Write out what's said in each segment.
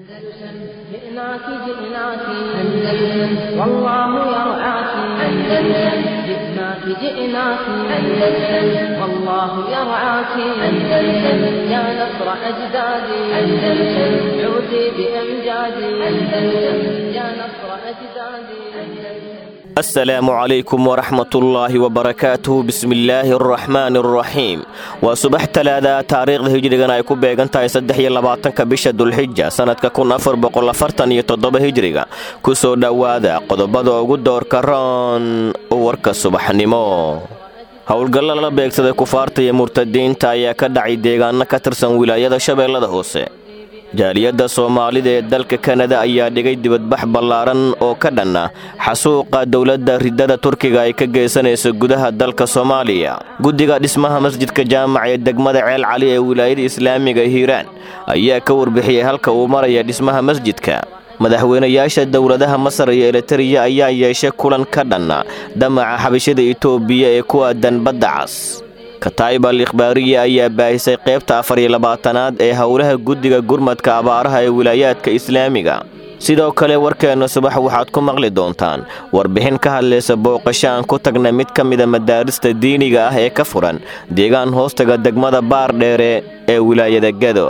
أندلسن جئناك جئناك أندلسن والله يرعاك أندلسن جئناك جئناك أندلسن والله يرعاك أندلسن يا نصر أجدادي أندلسن عودي بأمجادي أندلسن يا نصر أجدادي أندلسن asalaamu calaykum waraxmatullaahi wabarakaatuhu bismillaahi araxmaani araxiim waa subax talaada taariikhda hijrigan ay ku beegan tahay saddex iyo labaatanka bisha dulxija sannadka kun afar boqol afartan iyo toddoba hijriga ku soo dhowaada qodobada ugu doorka roon warka subaxnimo howlgalla lala beegsaday kufaarta iyo murtadiinta ayaa ka dhacay deegaano ka tirsan wilaayada shabeellada hoose jaaliyadda soomaalida ee dalka kanada ayaa dhigay dibadbax ballaaran oo ka dhanna xasuuqa dowladda ridada turkiga ay ka geysanayso gudaha dalka soomaaliya guddiga dhismaha masjidka jaamac ee degmada ceel cali ee wilaayada islaamiga hiiraan ayaa ka warbixiyey halka uu maraya dhismaha masjidka madaxweynayaasha dowladaha masar iyo elitariya ayaa yeeshay kulan ka dhanna damaca xabashada itoobiya ee ku aadan badda cas kataa'ib al ikhbaariya ayaa baahisay qaybta afar iyo labaatanaad ee howlaha guddiga gurmadka abaaraha ee wilaayaadka islaamiga sidoo kale warkeenna subax waxaad ku maqli doontaan warbixin ka hadlaysa booqasho aan ku tagna mid ka mida madaarista diiniga ah ee ka furan deegaan hoostaga degmada baar dheere ee wilaayada gado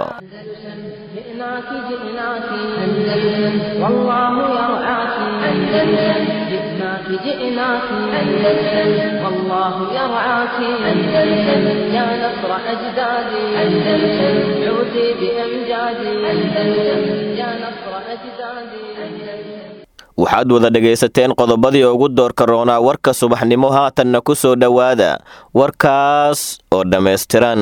جئناك جئناك أندلسن والله يرعاك أندلسن جئناك جئناك أندلسن والله يرعاك أندلسن يا نصر أجدادي أندلسن عودي بأمجادي أندلسن يا نصر أجدادي أندلسن waxaad wada dhegaysateen qodobadii ugu doorka roonaa warka subaxnimo haatanna ku soo dhowaada warkaas oo dhammaystiran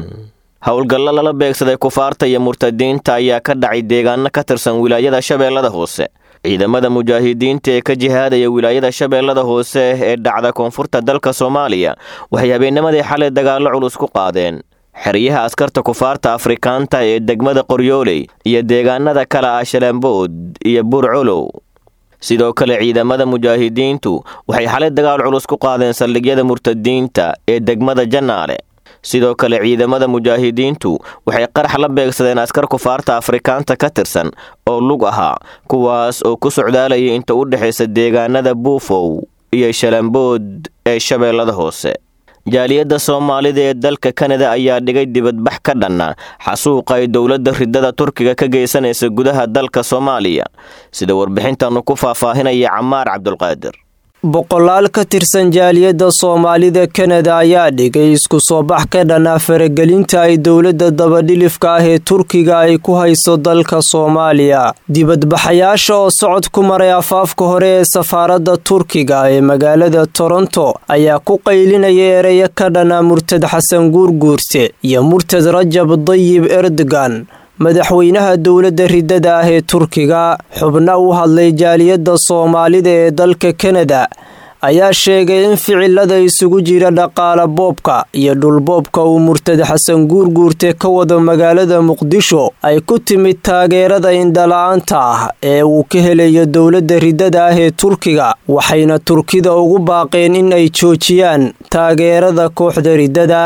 howlgallo lala beegsaday kufaarta iyo murtadiinta ayaa ka dhacay deegaano ka tirsan wilaayada shabeellada hoose ciidamada mujaahidiinta ee ka jihaadaya wilaayada shabeellada hoose ee dhacda koonfurta dalka soomaaliya waxay habeennimadii xalay dagaallo culus ku qaadeen xeryaha askarta kufaarta afrikaanta ee degmada qoryooley iyo deegaanada kale ah shalambood iyo buurcolow sidoo kale ciidamada mujaahidiintu waxay xalay dagaal culus ku qaadeen saldhigyada murtadiinta ee degmada jannaale sidoo kale ciidamada mujaahidiintu waxay qarax la beegsadeen askar kufaarta afrikaanta ka tirsan oo lug ahaa kuwaas oo ku socdaalayay inta u dhexaysa deegaanada buufow iyo shalambood ee shabeellada hoose jaaliyadda soomaalida ee dalka kanada ayaa dhigay dibadbax ka dhanna xasuuqa ay dowladda ridada turkiga ka geysanaysa gudaha dalka soomaaliya sida warbixintanu ku faahfaahinaya camaar cabdulqaadir boqolaal ka tirsan jaaliyadda soomaalida kanada ayaa dhigay isku soo bax ka dhanaa faragelinta ay dowladda dabadhilifka ah ee turkiga ay ku hayso dalka soomaaliya dibadbaxayaasha oo socod ku maray afaafka hore ee safaaradda turkiga ee magaalada toronto ayaa ku qaylinaya ereyo ka dhanaa murtad xasan guurguurte iyo murtad rajab dayib erdogan madaxweynaha dowladda ridada ah ee turkiga xubna u hadlay jaaliyadda soomaalida ee dalka kanada ayaa sheegay in ficilada isugu jira dhaqaala boobka iyo dhulboobka uu murtad xasan guurguurte ka wado magaalada muqdisho ay ku timid taageerada indhala-aanta ah ee uu ka helayo dowladda ridada ah ee turkiga waxayna turkida ugu baaqeen in ay joojiyaan taageerada kooxda ridada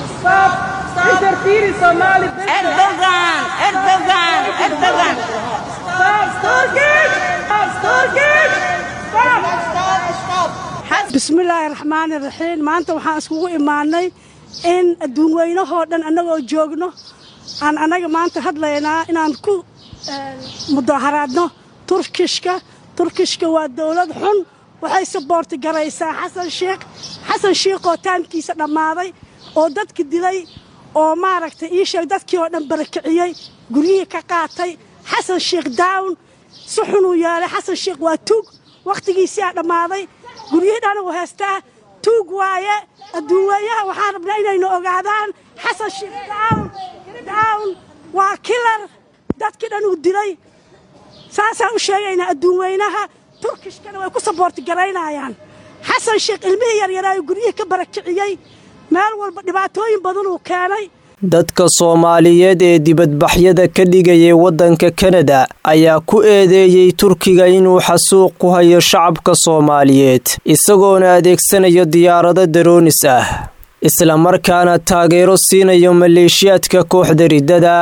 bismillaahi raxmaani raxiim maanta waxaan iskugu imaanay in adduun weynahoo dhan annagoo joogno aan annaga maanta hadlaynaa inaan ku mudaharaadno turkishka turkishka waa dowlad xun waxay saboorti garaysaa xasan shiikh xasan shiikhoo taamkiisa dhammaaday oo dadki dilay oo maaragtay ii sheeg dadkii oo dhan barakiciyey guryihii ka qaatay xasan shiikh down si xunuu yeelay xasan shiikh waa tuug wakhtigiisiaa dhammaaday guryihii dhan uu haystaa tuug waaye adduunweeyaha waxaan rabnaa inaynu ogaadaan xasan shiikh down down waa kilar dadkii dhan uu dilay saasaan u sheegaynaa adduunweynaha turkishkana way ku saboorti garaynayaan xasan shiikh ilmihii yaryaraayu guryihii ka barakiciyey meel walba dhibaatooyin badan uu keenay dadka soomaaliyeed ee dibadbaxyada ka dhigayay waddanka kanada ayaa ku eedeeyey turkiga inuu xasuuq ku hayo shacabka soomaaliyeed isagoona adeegsanayo diyaarado daroonis ah islamarkaana taageero siinayo maleeshiyaadka kooxda riddada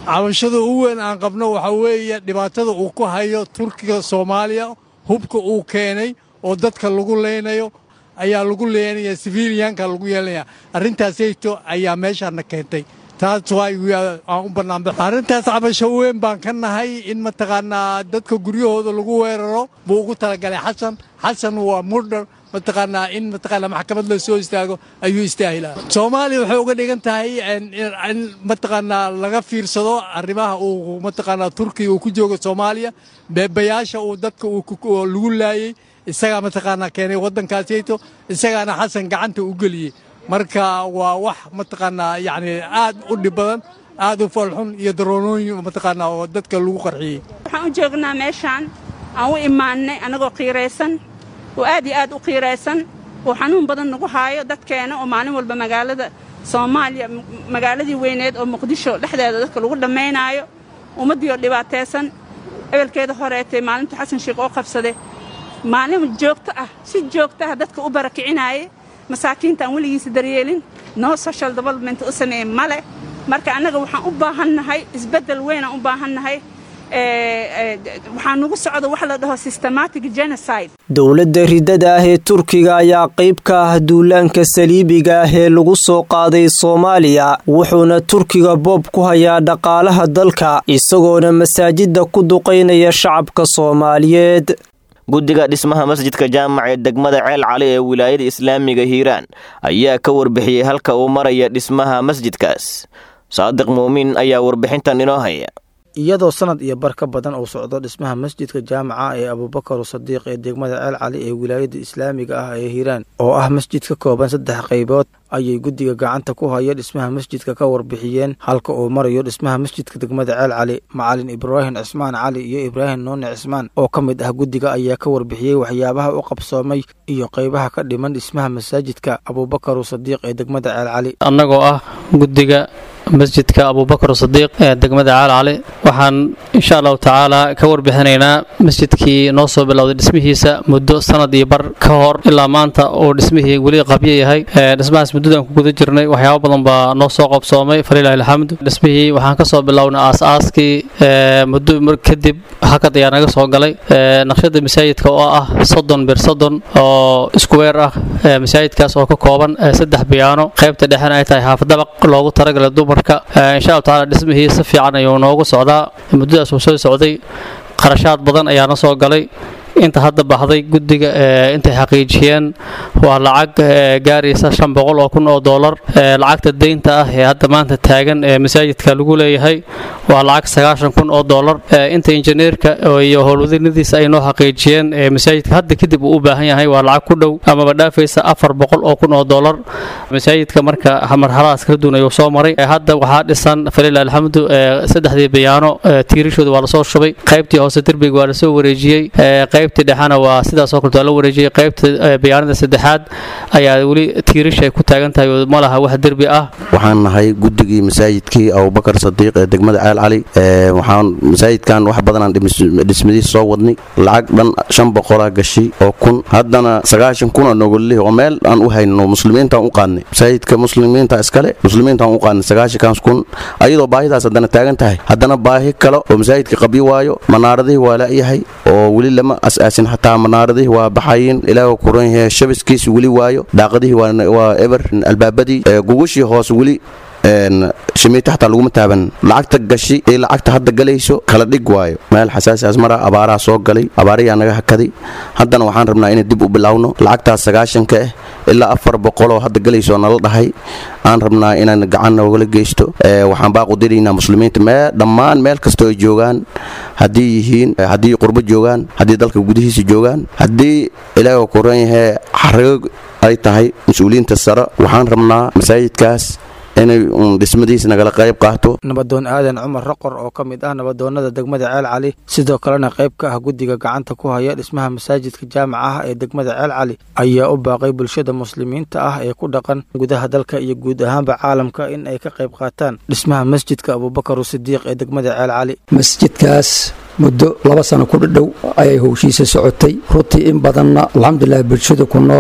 cabashada ugu weyn aan qabno waxaa weeye dhibaatada uu ku hayo turkiga soomaaliya hubka uu keenay oo dadka lagu leynayo ayaa lagu leenaya siviiliyanka lagu yeelanaya arrintaasayto ayaa meeshaana keentay taas aan u bannaanba arrintaas cabasho weyn baan ka nahay in mataqaanaa dadka guryahooda lagu weeraro buu ugu talagalay xasan xasan waa murdar mataqaanaa in mataqaanaa maxkamad la soo istaago ayuu istaahilaa soomaaliya waxay uga dhigan tahay in mataqaanaa laga fiirsado arrimaha uu mataqaanaa turkiya uu ku joogo soomaaliya beebayaasha uu dadka lagu laayey isagaa mataqaanaa keenay waddankaasayto isagaana xasan gacanta u geliyey marka waa wax mataqaanaa yacni aad u dhib badan aad u falxun iyo daroonooyin mataqaanaa oo dadka lagu qarxiyey waxaan u joognaa meeshaan aan u imaannay annagoo qiiraysan oo aad iyo aad u qiiraysan oo xanuun badan nagu haayo dadkeena oo maalin walba magaalada soomaaliya magaaladii weyneed oo muqdisho dhexdeeda dadka lagu dhammaynaayo ummaddii oo dhibaataysan ebelkeeda horeetay maalinta xasan sheikh oo qabsaday maalin joogto ah si joogto ah dadka u barakicinaayay masaakiinta aan weligiisa daryeelin noo social development u sameeye male marka annaga waxaan u baahannahay isbeddel weynaan u baahannahay waxaa nugu socda wax la dhaho systematic genocide dowladda riddada ah ee turkiga ayaa qayb ka ah duulaanka saliibiga ah ee lagu soo qaaday soomaaliya wuxuuna turkiga boob ku hayaa dhaqaalaha dalka isagoona masaajidda ku duqaynaya shacabka soomaaliyeed guddiga dhismaha masjidka jaamac ee degmada ceel cali ee wilaayada islaamiga hiiraan ayaa ka warbixiyey halka uu maraya dhismaha masjidkaas saadiq muumin ayaa warbixintan inoo haya iyadoo sanad iyo bar ka badan uu socdo dhismaha masjidka jaamaca ee abuubakar sadiiq ee degmada ceel cali ee wilaayada islaamiga ah ee hiiraan oo ah masjid ka kooban saddex qaybood ayay guddiga gacanta ku haya dhismaha masjidka ka warbixiyeen halka uu marayo dhismaha masjidka degmada ceel cali macalin ibraahim cismaan cali iyo ibraahim nuune cismaan oo ka mid ah guddiga ayaa ka warbixiyey waxyaabaha u qabsoomay iyo qaybaha ka dhiman dhismaha masaajidka abuubakar sadiiq ee degmada ceel cali annagoo ah guddiga masjidka abuubakar sadiiq ee degmada caal cali waxaan insha allahu tacaala ka warbixinaynaa masjidkii noo soo bilowday dhismihiisa muddo sanad iyo bar ka hor ilaa maanta uu dhismihii weli qabyo yahay dhismahaas muddadaan ku guda jirnay waxyaabo badan baa noo soo qabsoomay falilahi alxamdu dhismihii waxaan kasoo bilownay aas-aaskii muddo kadib hakad ayaa naga soo galay naqshada masaajidka oo ah soddon bir soddon oo iskuweer ah masaajidkaas oo ka kooban saddex biyaano qaybta dhexena ay tahay haafadabaq loogu talagalay dumar insha allahu tacaala dhismihii si fiican ayuu noogu socdaa muddadaas uu soo socday qarashaad badan ayaana soo galay inta hadda baxday guddiga intay xaqiijiyeen waa lacag gaaraysa shan boqol oo kun oo doolar lacagta deynta ah ee hadda maanta taagan ee masaajidka lagu leeyahay waa lacag sagaashan kun oo doolar inta injineerka iyo howlwadinadiisa ay noo xaqiijiyeen masaajidka hadda kadib uu u baahan yahay waa lacag ku dhow amaba dhaafaysa afar boqol oo kun oo doolar masaajidka marka marxaladaas kala duwan ayuu soo maray hadda waxaa dhisan falilah alxamdu saddexdii bayaano tiirashooda waa lasoo shubay qaybtii hoose derbiga waa lasoo wareejiyey qaybtii dhexena waa sidaasoo kaleto la wareejiyey qaybta bayaanada saddexaad ayaa weli tiirish ay ku taagan tahay oo ma laha wax derbi ah waxaan nahay guddigii masaajidkii abubakar sadiiq ee degmada ceel cali waxaan masaajidkan wax badanaan dhismadiis soo wadnay lacag dhan shan boqolaa gashay oo kun haddana sagaashan kuna nogolih oo meel aan u hayno muslimiintaan u qaadnay masaajidka muslimiinta iskale muslimiintaan u qaadnay sagaashankaas kun ayadoo baahidaas haddana taagan tahay haddana baahi kale oo masaajidka qabyo waayo manaaradihii waa la'yahay oo weli lama asaasin xataa manaaradihii waa baxayin ilaah kuran yahay shabiskiisi weli waayo daaqadihii waa eber albaabadii gugushii hoose weli shimiita xataa laguma taaban lacagta gashi ee lacagta hadda galayso kala dhig waayo meel xasaasiaas mara abaaraha soo galay abaarayaa naga hakaday haddana waxaan rabnaa inay dib u bilowno lacagtaas sagaashanka ah ilaa afar boqoloo hadda galayso nala dhahay aan rabnaa inaan gacan noogala geysto waxaan baaqu diraynaa muslimiinta mee dhammaan meel kastoo ay joogaan haddii yihiin haddii qurbo joogaan haddii dalka gudihiisa joogaan haddii ilaah kuran yahay xarago ay tahay mas-uuliyiinta sare waxaan rabnaa masaajidkaas inay dhismadiisa nagala qayb qaato nabadoon aadan cumar raqor oo ka mid ah nabadoonnada degmada ceel cali sidoo kalena qayb ka ah guddiga gacanta ku haya dhismaha masaajidka jaamaca ah ee degmada ceel cali ayaa u baaqay bulshada muslimiinta ah ee ku dhaqan gudaha dalka iyo guud ahaanba caalamka in ay ka qayb qaataan dhismaha masjidka abuubakar sidiiq ee degmada ceel cali masjidkaas muddo laba sano ku dhadhow ayay howshiisa socotay runtii in badanna alxamdulilah bulshada ku nool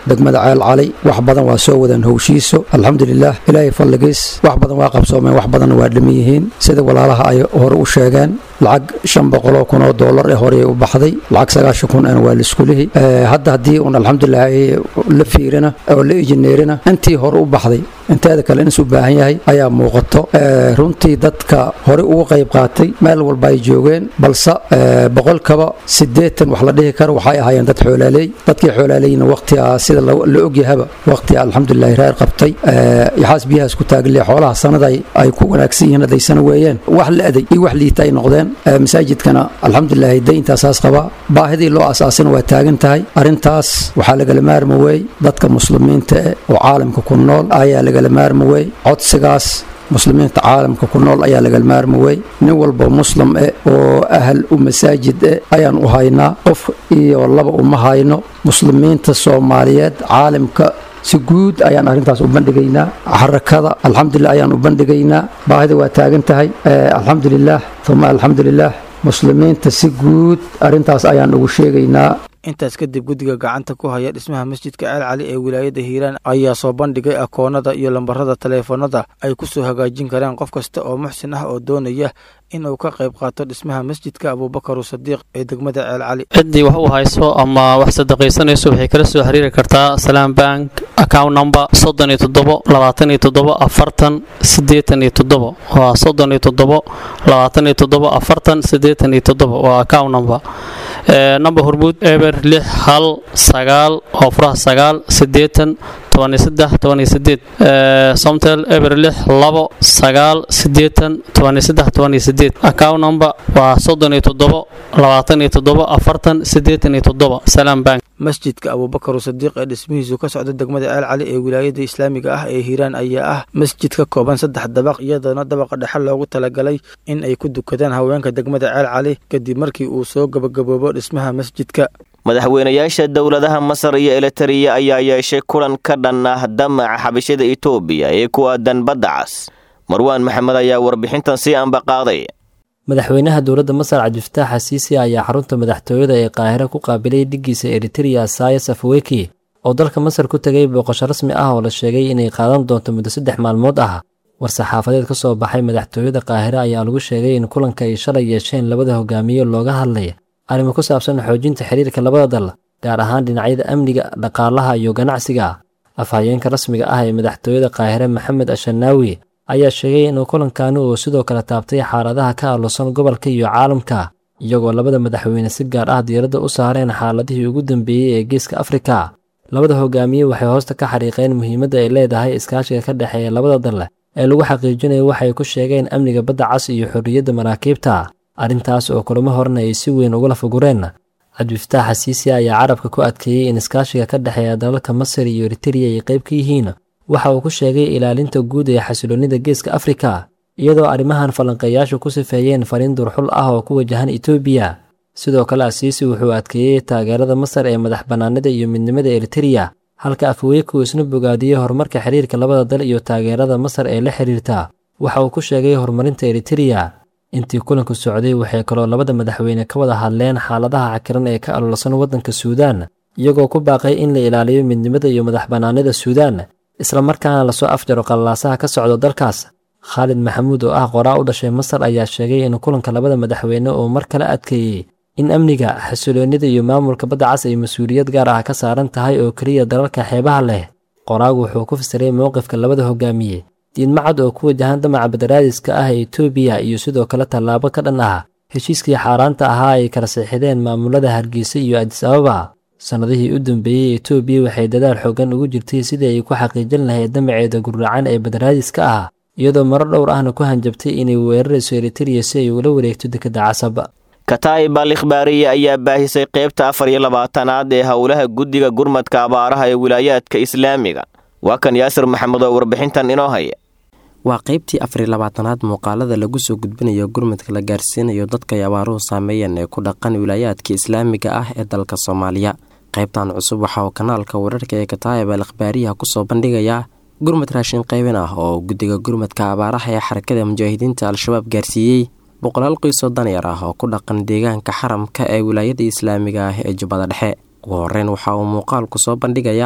degmada ceel cali wax badan waa soo wadaan howshiiso alxamdulilah ilaahay fadligiis wax badan waa qabsoomeen wax badanna waa dhiman yihiin sida walaalaha ay hore u sheegeen lacag shan boqoloo kun oo doolar ee horey u baxday lacag sagaashan kun ana waa laiskulihi hadda haddii uun alxamdulilah la fiirina oo la injineerina intii hore u baxday inteeda kale insu baahan yahay ayaa muuqato runtii dadka hore uga qayb qaatay meel walba ay joogeen balse boqolkaba siddeetan wax la dhihi karo waxay ahaayeen dad xoolaaleey dadkii xoolaaleyna waqtigaa sida la ogyahaba waqtiga alxamdulilahi reer qabtay yaxaas biyahaas ku taagile xoolaha sanada ay ku wanaagsan yihiin hadaysana weeyeen wax la aday iyo wax liita ay noqdeen masaajidkana alxamdulilahi dayntaasaas qabaa baahidii loo asaasina waa taagan tahay arrintaas waxaa lagala maarmi wey dadka muslimiinta eh oo caalamka ku nool ayaa lagala maarmi wey codsigaas muslimiinta caalamka ku nool ayaa lagal maarmi wey nin walba muslim eh oo ahal u masaajid eh ayaan u haynaa qof iyo laba uma hayno muslimiinta soomaaliyeed caalamka si guud ayaan arrintaas u bandhigaynaa xarakada alxamdulilah ayaan u bandhigaynaa baahida waa taagan tahay alxamdulilah uma alxamdulilah muslimiinta si guud arrintaas ayaan ugu sheegaynaa intaas kadib guddiga gacanta ku haya dhismaha masjidka ceel cali ee wilaayadda hiiraan ayaa soo bandhigay akoonada iyo lambarada taleefanada ay ku soo hagaajin karaan qof kasta oo muxsin ah oo doonaya in uu ka qayb qaato dhismaha masjidka abuubakaru sadiiq ee degmada ceel cali ciddii wax u hayso ama wax sadaqaysanayso waxay kala soo xiriiri kartaa salaam bank account number soddon iyo toddobo labaatan iyo toddobo afartan siddeetan iyo toddobo waa soddon iyo toddobo labaatan iyo toddobo afartan siddeetan iyo toddobo waa account number number hormuud eber lix hal sagaal oo furaha sagaal siddeetan tobaniyo saddex tobaniyo sideed somtel eber lix labo sagaal siddeetan tobaniyo saddex tobaniyo sideed account number waa soddon iyo toddobo labaatan iyo toddobo afartan siddeetan iyo toddobo salaam bank masjidka abuubakaru sadiiq ee dhismihiisu ka socda degmada ceel cali ee wilaayada islaamiga ah ee hiiraan ayaa ah masjid ka kooban saddex dabaq iyadoona dabaqa dhexe loogu talagalay in ay ku dukadaan haweenka degmada ceel cali kadib markii uu soo gabagaboobo dhismaha masjidka madaxweynayaasha dowladaha masar iyo elitariya ayaa yeeshay kulan ka dhan ah damaca xabashada itoobiya ee ku aadan badda cas marwaan maxamed ayaa warbixintan sii ambaqaaday madaxweynaha dowladda masar cabdifataax xasiisi ayaa xarunta madaxtooyada ee qaahire ku qaabilay dhiggiisa eritereya sayas afweki oo dalka masar ku tegay booqasho rasmi ah oo la sheegay inay qaadan doonto muddo saddex maalmood ah war-saxaafadeed ka soo baxay madaxtooyada qaahire ayaa lagu sheegay in kulanka ay shalay yeesheen labada hogaamiye looga hadlay arrimo ku saabsan xoojinta xiriirka labada dal gaar ahaan dhinacyada amniga dhaqaalaha iyo ganacsiga afhayeenka rasmiga ah ee madaxtooyada qaahire maxamed ashanaawi ayaa sheegay inuu kulankani uu sidoo kale taabtay xaaladaha ka aalusan gobolka iyo caalamka iyagoo labada madaxweyne si gaar ah diiradda u saareen xaaladihii ugu dambeeyey ee geeska afrika labada hogaamiye waxay hoosta ka xariiqeen muhiimadda ay leedahay iskaashiga ka dhexeeya labada dal ee lagu xaqiijinayo waxay ku sheegeen amniga badda cas iyo xorriyadda maraakiibta arrintaas oo kulamo horena ay si weyn ugula fugureen cabdifataax xasiisi ayaa carabka ku adkeeyey in iskaashiga ka dhexeeya dalalka masar iyo eritereya ay qayb ka yihiin waxa uu ku sheegay ilaalinta guud ee xasiloonnida geeska afrika iyadoo arrimahan falanqeeyaashu ku sifeeyeen fariin durxul ah oo ku wajahan etoobiya sidoo kale asiisi wuxuu adkeeyey taageerada masar ee madax bannaanida iyo midnimada eritereya halka afweeku isna bogaadiyey horumarka xiriirka labada dal iyo taageerada masar ee la xiriirta waxa uu ku sheegay horumarinta eritereya intii kulanku socday waxay kaloo labada madaxweyne ka wada hadleen xaaladaha cakiran ee ka alolsan waddanka suudaan iyagoo ku baaqay in la ilaaliyo midnimada iyo madax bannaanida suudaan islamarkaana lasoo afjaro qallaasaha ka socdo dalkaas khaalid maxamuud oo ah qoraa u dhashay masar ayaa sheegay in kulanka labada madaxweyne uu mar kale adkeeyey in amniga xasiloonnida iyo maamulka badda cas ay mas-uuliyad gaar ah ka saaran tahay oo keliya dalalka xeebaha leh qoraagu wuxuu ku fasiray mowqifka labada hogaamiye diidmacad oo ku wajahan damaca badaraadiska ah ee etoobiya iyo sidoo kale tallaabo ka dhan ah heshiiskii xaaraanta ahaa ay kala seexideen maamulada hargeysa iyo adis ababa sannadihii u dambeeyey etoobiya waxay dadaal xoogan ugu jirtay sidii ay ku xaqiijin lahayd damaceeda gurracan ee badaraadiska ah iyadoo maro dhowr ahna ku hanjabtay inay weerarayso eritereya si ay ula wareegto dekedda casab kataa'ib al ikhbaariya ayaa baahisay qaybta afar iyo labaatanaad ee howlaha guddiga gurmadka abaaraha ee wilaayaadka islaamiga waa kan yaasir maxamed oo warbixintan inoo haya waa qaybtii afar iyo labaatanaad muuqaalada lagu soo gudbinayo gurmadka la gaarsiinayo dadka ay abaaruhu saameeyeen ee ku dhaqan wilaayaadka islaamiga ah ee dalka soomaaliya qaybtan cusub waxa uu kanaalka wararka ee kataa'ib al ikhbaariyaha kusoo bandhigayaa gurmad raashin qaybin ah oo guddiga gurmadka abaaraha ee xarakada mujaahidiinta al-shabaab gaarsiiyey boqolaal qoysoo danyar ah oo ku dhaqan deegaanka xaramka ee wilaayada islaamiga ah ee jubbada dhexe ugu horeyn waxa uu muuqaalku soo bandhigayaa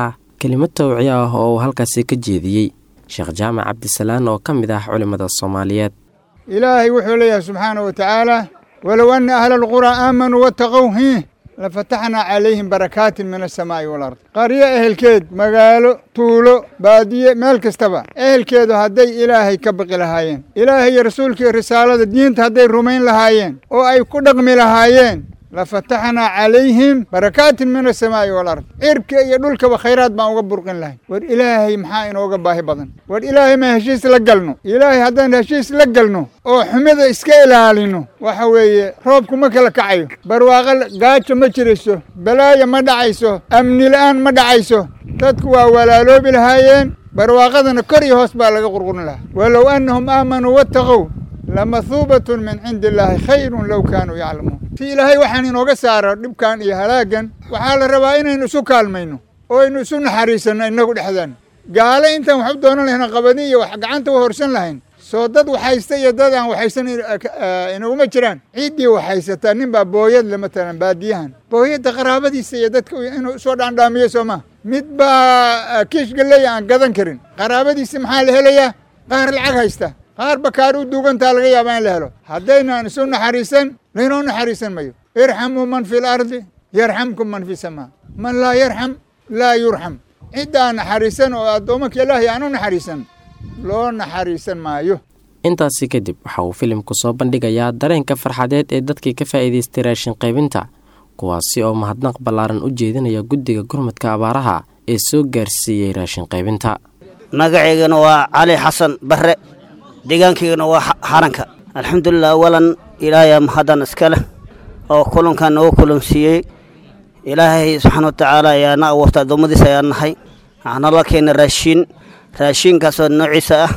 kelimad tawciya ah oo uu halkaasi ka jeediyey sheekh jaamac cabdisalaan oo ka mid ah culimmada soomaaliyeed ilaahay wuxuu leeyahay subxaana wa tacaala walow anna ahla alquraa aamanuu wattaqow hiih lafataxnaa calayhim barakaatin min asamaa'i walard qaryo ehelkeed magaalo tuulo baadiye meel kastaba ehelkeedu hadday ilaahay ka baqi lahaayeen ilaahay iyo rasuulkii risaalada diinta hadday rumayn lahaayeen oo ay ku dhaqmi lahaayeen lafataxnaa calayhim barakaatin min asamaa'i walard cirka iyo dhulkaba khayraad baan uga burqin lahay war ilaahay maxaa inooga baahi badan war ilaahay ma heshiis la galno ilaahay haddaan heshiis la galno oo xumida iska ilaalino waxa weeye roobku ma kala kacayo barwaaqo gaajo ma jirayso balaayo ma dhacayso amni la'aan ma dhacayso dadku waa walaaloobi lahaayeen barwaaqadana kor iyo hoos baa laga qurqurin lahaa walow annahum aamanuu wattaqow lamahuubatun min cindi illaahi khayrun low kaanuu yaclamuun si ilaahay waxaan inooga saaro dhibkan iyo halaaggan waxaa la rabaa inaynu isu kaalmayno oo aynu isu naxariisanno innagu dhexdaan gaale intaan wax u doonan lahayn qabadi iyo wax gacanta u horsan lahayn soo dad waxhaysta iyo dad aan waxaysan inaguma jiraan ciiddii waxhaysataa nin baa booyad le matalan baadiyahan booyadda qaraabadiisa iyo dadka inuu soo dhaandhaamiyo soo maa mid baa kiish galley aan gadan karin qaraabadiisa maxaa la helayaa qaar lacag haysta qaar bakaar u duugantaa laga yaabaa in la helo haddaynaan isu naxariisan laynoo naxariisan mayo irxamuu man fi lardi yarxamkum man fi samaa man laa yarxam laa yurxam cidda aan naxariisan oo addoommanka ilaahay aan u naxariisan loo naxariisan maayo intaasi kadib waxa uu filimku soo bandhigayaa dareenka farxadeed ee dadkii ka faa'iidaystay raashin qaybinta kuwaasi oo mahadnaq ballaaran u jeedinaya guddiga gurmadka abaaraha ee soo gaarsiiyey raashin qaybinta magaceygana waa cali xasan barre deegaankaygana waa xaranka alxamdulilah awalan ilaahay mahaddan iska leh oo kulankan noogu kulansiiyey ilaahay subxaana wa tacaala ayaa na abuurta addoommadiisa ayaa nahay waxaana la keena raashiin raashiinkaasoo noociisa ah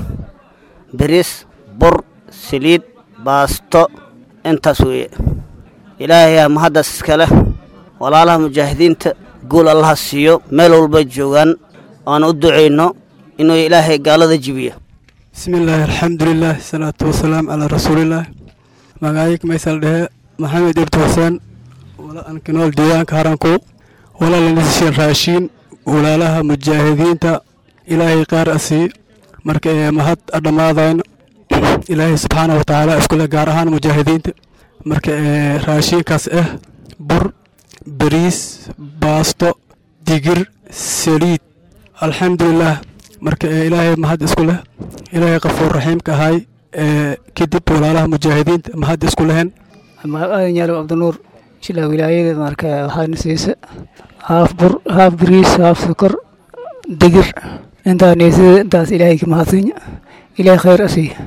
bariis bur saliid baasto intaas weeye ilaahay ayaa mahaddaas iska leh walaalaha mujaahidiinta guul allaha siiyo meel walba joogaan oaan u ducayno inuu ilaahay gaalada jibiyo bismillaahi alxamdulilaah salaatu wasalaam calaa rasuulillaah magacayg maysal dhehe maxamed ibti xuseen walaankinool deegaanka haranku walaalanasishan raashiin walaalaha mujaahidiinta ilaahay qaar asii marka ee mahad adhammaadayno ilaahay subxaana wa tacaala iskule gaar ahaan mujaahidiinta marka ee raashiinkaas ah bur bariis baasto digir saliid alxamdulilaah marka ee ilaahay mahad isku leh ilaahay qafuur raxiimka ahay ee kadib walaalaha mujaahidiinta mahad isku lehen aadan yaalow cabdinuur shilaa wilaayadeed marka waxaana siisa haaf bur haaf bariis haaf sokor digir intaa neesada intaas ilaahay ka mahadsinya ilaahay khayr asiiya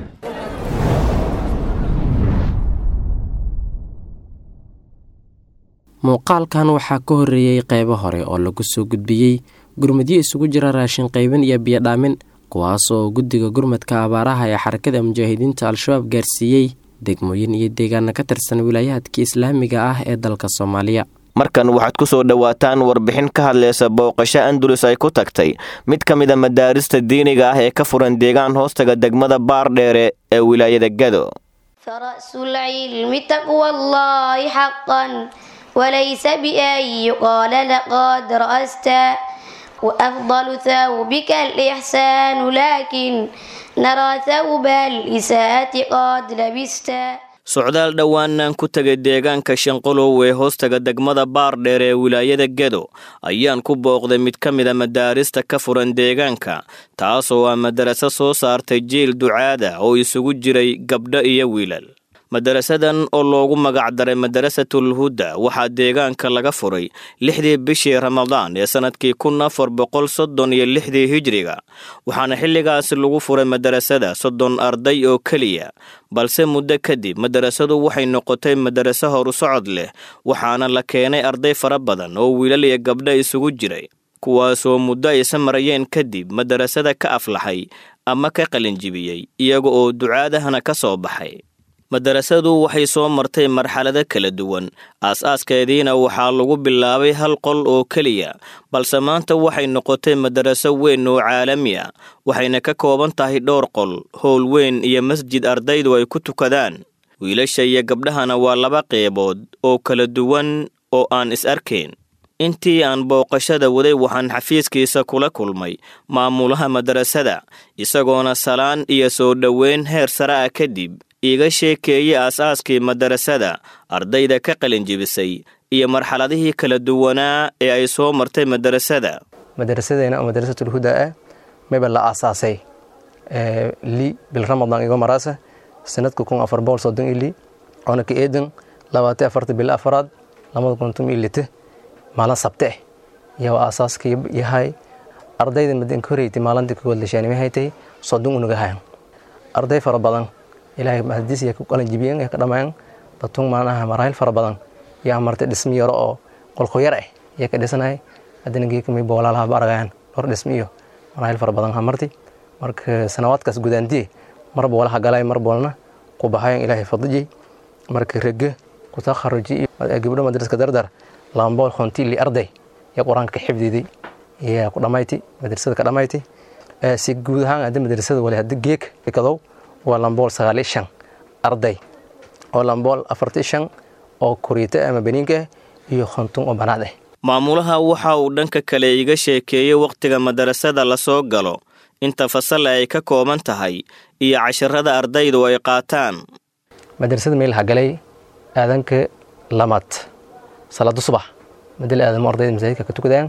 muuqaalkan waxaa ka horreeyey qaybo hore oo lagu soo gudbiyey gurmadyo isugu jira raashin qaybin iyo biyodhaamin kuwaas oo guddiga gurmadka abaaraha ee xarakada mujaahidiinta al-shabaab gaarsiiyey degmooyin iyo deegaana ka tirsan wilaayaadka islaamiga ah ee dalka soomaaliya markan waxaad ku soo dhowaataan warbixin ka hadlaysa booqasho andulus ay ku tagtay mid ka mid a madaarista diiniga ah ee ka furan deegaan hoostaga degmada baardheere ee wilaayada gado وليس بأن يقال لقد رأست وأفضل ثوبك الإحسان لكن نرى ثوب الإساءة قد لبست socdaal dhowaanaan ku tegay deegaanka shanqolow ee hoostaga degmada baardheer ee wilaayada gedo ayaan ku booqday mid ka mid a madaarista ka furan deegaanka taasoo ah madaraso soo saartay jiil ducaada oo isugu jiray gabdho iyo wiilal madarasadan oo loogu magacdaray madarasatul huda waxaa deegaanka laga furay lixdii bishii ramadaan ee sannadkii kun afar boqol soddon iyo lixdii hijriga waxaana xilligaasi lagu furay madarasada soddon arday oo keliya balse muddo kadib madarasadu waxay noqotay madaraso horu socod leh waxaana la keenay arday fara badan oo wiilal iyo gabdho isugu jiray kuwaasoo muddo aysa marayeen kadib madarasada ka aflaxay ama ka qalinjibiyey iyaga oo ducaadahana ka soo baxay madarasadu waxay soo martay marxalado kala duwan aas-aaskeediina waxaa lagu bilaabay hal qol oo keliya balse maanta waxay noqotay madaraso weyn oo caalami a waxayna ka kooban tahay dhowr qol howl weyn iyo masjid ardaydu ay ku tukadaan wiilasha iyo gabdhahana waa laba qeybood oo kala duwan oo aan is arkayn intii aan booqashada waday waxaan xafiiskiisa kula kulmay maamulaha madarasada isagoona salaan iyo soo dhoweyn heer sare ah kadib iiga sheekeeyey aas-aaskii madarasada ardayda ka qalinjibisay iyo marxaladihii kala duwanaa ee ay soo martay madarasada madarasadeena oo madarasatul huda ah mayba la aasaasay li bil ramadan igo maraasa sanadka kun afar boqol soddon iyo li oona ka eedan labaatan afarta bil afaraad lamada kun tum iyo lite maalin sabte ah iyo aasaaska yahay ardayda madanka horeyti maalinta kogood lashaanima haytay soddon unaga hayan arday fara badan ilaahay mahadiis iyo qalan jibiyan ka dhamayan datun maanaha maraahil fara badan iyo amartay dhismi yaro oo qolqoyar ah iyo ka dhisanahay haddana geekamay boolaalaha baragayan dhowr dhismi iyo maraahil fara badan hamarti marka sanawaadkaas gudaantiye marba walaha galay mar boolna ku bahayan ilaahay fadijay marka rege ku takharuji gabdho madraska dardar lambool khonti li arday iyo qur-aanka ka xifdiday iyo ku dhamayti madrasada ka dhamayti si guud ahaan hadda madrasada wali hadda geek kadow waa lambool sagaal iyo shan arday oo lambool afarti shan oo kuriita ama beniinka iyo khontun oo banaad ah maamulaha waxa uu dhanka kale iga sheekeeyey wakhtiga madarasada lasoo galo inta fasal ay ka kooban tahay iyo casharada ardaydu ay qaataan madrasada meel hagalay aadanka lamaad salaado subax madal aadamo ardayda masaajidka ka tukadaan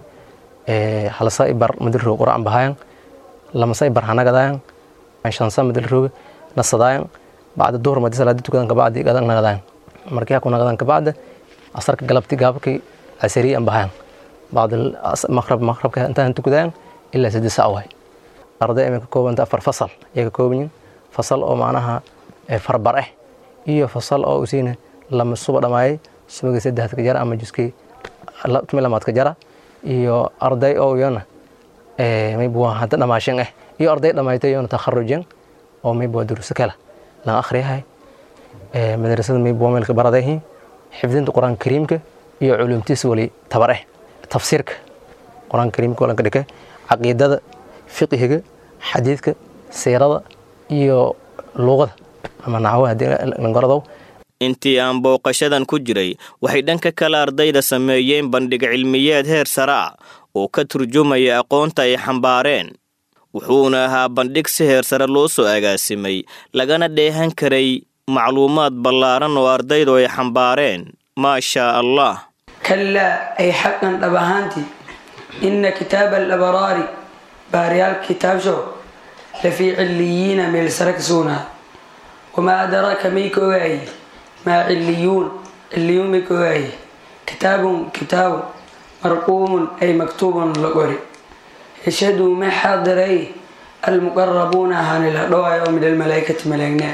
halsa ibar madal roog quraan bahayan lamasa ibar hanagadayan shansa madal roog nasadaayan bacda duhur madi salaadi tukadan kabacdi gadan nagadayan markii haku nagadan kabacda asarka galabti gaabki casariya an bahayan bacda maqrab maqrabka intaan tukadayan ilaa saddex sac waay arday imay ka koobanta afar fasal ayay ka kooban yihin fasal oo macnaha farbar ah iyo fasal oo usiina lama suba dhamaayay subagii saddexaad ka jara ama juskii tumi lamaad ka jara iyo arday oo iyana maybuwa hadda dhamaashan ah iyo arday dhamaaytay iyona takharujan oo maybuwa duruuso kala lan akhriyahay madrasada maybuwa meelka baradayhi xifdinta qur-aanka kariimka iyo culumtiisa wali tabar ah tafsiirka qur-aanka kariimka walanka dhika caqiidada fiqihiga xadiidka siirada iyo luuqada ama naxwo haddii langaradow intii aan booqashadan ku jiray waxay dhanka kale ardayda sameeyeen bandhig cilmiyeed heer sare ah oo ka turjumaya aqoonta ay xambaareen wuxuuna ahaa bandhig si heer sare loo soo agaasimay lagana dheehan karay macluumaad ballaaran oo ardaydu ay xambaareen maa shaa allah kallaa ay xaqan dhab ahaantii inna kitaaba alabraari baariyaal kitaabsho lafii cilliyiina meel sare ka sugnaa wamaa adraaka may ka ogaaye maa cilliyuun cilliyuun may ka ogaaye kitaabun kitaabu marquumun ay maktuubun la qori yashhadu ma xaadiray almuqarabuuna ahaani la dhowaayo oo min almalaa'ikati malaagnaa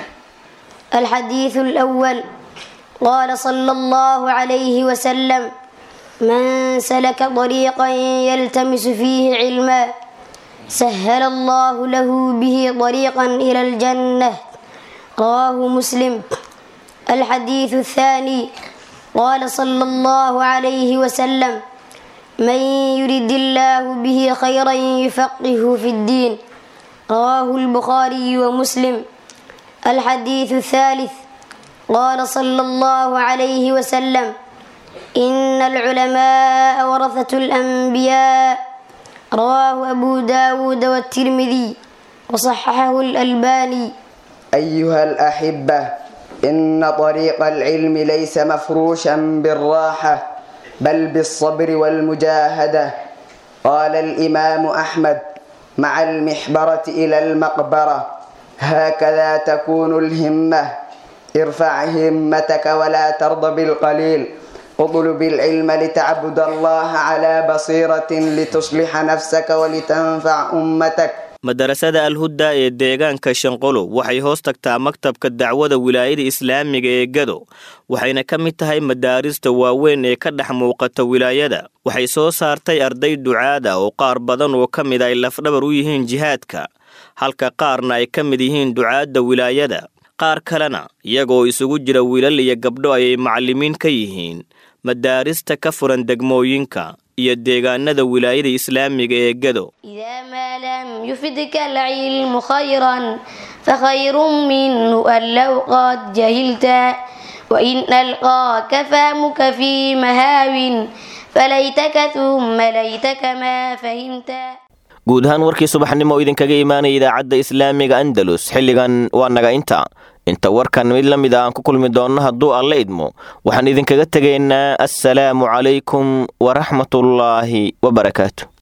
الحديث الأول قال صلى الله عليه وسلم من سلك طريقا يلتمس فيه علما سهل الله له به طريقا إلى الجنة رواه مسلم الحديث الثاني قال صلى الله عليه وسلم من يرد الله به خيرا يفقهه في الدين رواه البخاري ومسلم الحديث الثالث قال صلى الله عليه وسلم إن العلماء ورثة الأنبياء رواه أبو داود والترمذي وصححه الألباني أيها الأحبة إن طريق العلم ليس مفروشا بالراحة بل بالصبر والمجاهدة قال الإمام أحمد مع المحبرة إلى المقبرة هكذا تكون الهمة ارفع همتك ولا ترضى بالقليل اطلب العلم لتعبد الله على بصيرة لتصلح نفسك ولتنفع أمتك madarasada alhudda ee deegaanka shanqolo waxay hoos tagtaa maktabka dacwada wilaayada islaamiga ee gado waxayna ka mid tahay madaarista waaweyn ee ka dhex muuqata wilaayada waxay soo saartay arday ducaada oo qaar badan oo ka mid ay lafdhabar u yihiin jihaadka halka qaarna ay ka mid yihiin ducaadda wilaayada qaar kalena iyagoo isugu jira wiilal iyo gabdho ayay macallimiin ka yihiin madaarista ka furan degmooyinka iyo deegaanada wilaayada islaamiga ee gado إذا ما لم يفدك العلم خيرا فخير منه أن لو قد جهلت وإن ألقاك فهمك في مهاو فليتك ثم ليتك ما فهمت guud ahaan warkii subaxnimo oo idinkaga imaanaya idaacadda islaamiga andalus xilligan waa naga inta inta warkan mid la mid a aan ku kulmi doonno hadduu alla idmo waxaan idinkaga tegaynaa assalaamu calaykum waraxmatullaahi wabarakaatu